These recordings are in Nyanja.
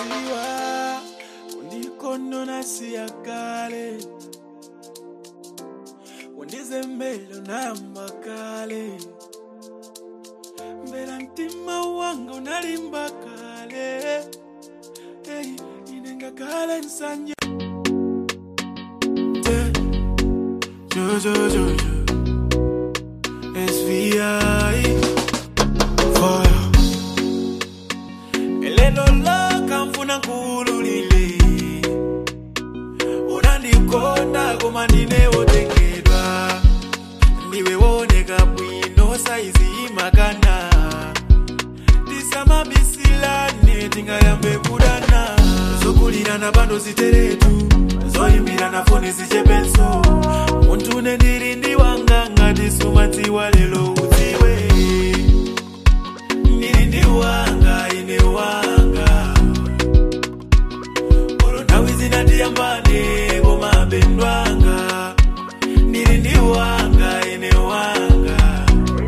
ziwa undikonona siya kale undizembele unayamba kale mbela mtima wanga unalimba kale hey, inenga kale nsanje Te- jo, jo, jo, jo. SVI Fire Eleno laka mfuna nkululile Unandikonda koma ndine wotengedwa Ndiwe woneka bwino saizi imakana Tisamabisilane tingayambe kudana Zokulirana pando ziteretu Zoyimbirana foni zichepenso Muntu ndiri ndi wanga ngati sumadziwa lelo udziwe Ndiri ndi wanga ine wanga Olo nthawi zinatiyambane koma bendwanga Ndiri ndi wanga ine wanga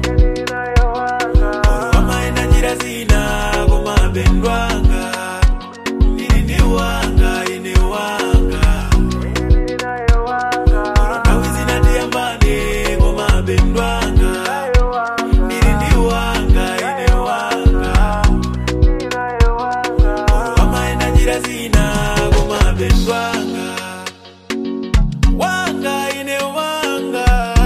Olo amaenda njira zina koma bendwanga Ndiri ndi wanga ine wanga Olo nthawi zinatiyambane koma bendwanga Ndiri ndi wanga ine wanga Olo amaenda njira zina koma bendwanga Wanga ine wanga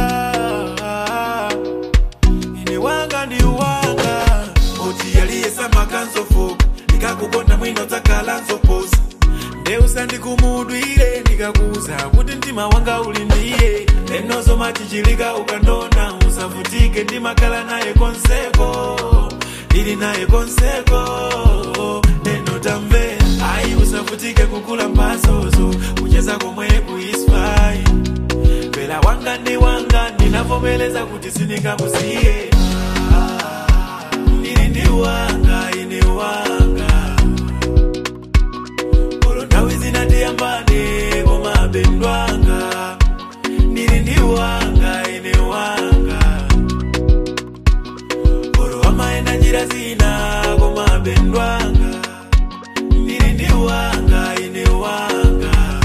Ine wanga ndi wanga Oti yaliyesa makanzofoka Ndikakukonda mwino dzakhala nzoposa Ndeusa kumudwire ndikakuza kuti mtima wanga uli ndiye lenozo machichilika ukandona usavutike ndimakhala naye konseko ili naye konseko neno tamve ayi usavutike kukula mpasozo kucheza komwe kuispai pela wanga ndi wanga ndinavomeleza kuti sindingakusiye ndili ndi wanga ine wanga Olo nthawi zinatiyambane koma bendwanga ndili ndi wanga ine wanga Olo amaenda njira zina koma bendwanga ndili ndi wanga ine wanga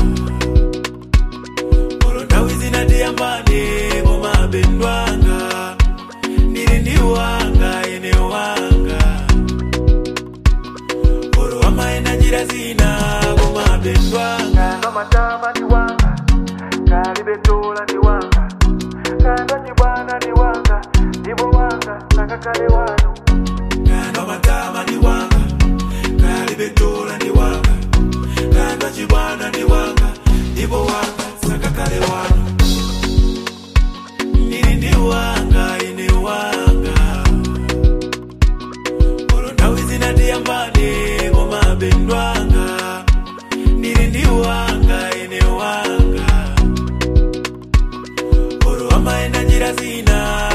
Olo nthawi zinatiyambane koma bendwanga ndili ndi wanga ine wanga Olo amaenda njira zina koma bendwanga Kando matama ni wanga, kalibetola ni wanga, kando chibwana ni wanga, ndibo wanga, nakakale wano. Kando matama ni wanga Kalibetola ni wanga Kando chibwana ni wanga Ibo wanga sakakale wano Nini ndi wanga ine wanga Olo nthawi zinatiyambane koma bendwanga Nini ndi wanga ine wanga Olo amaenda njira zina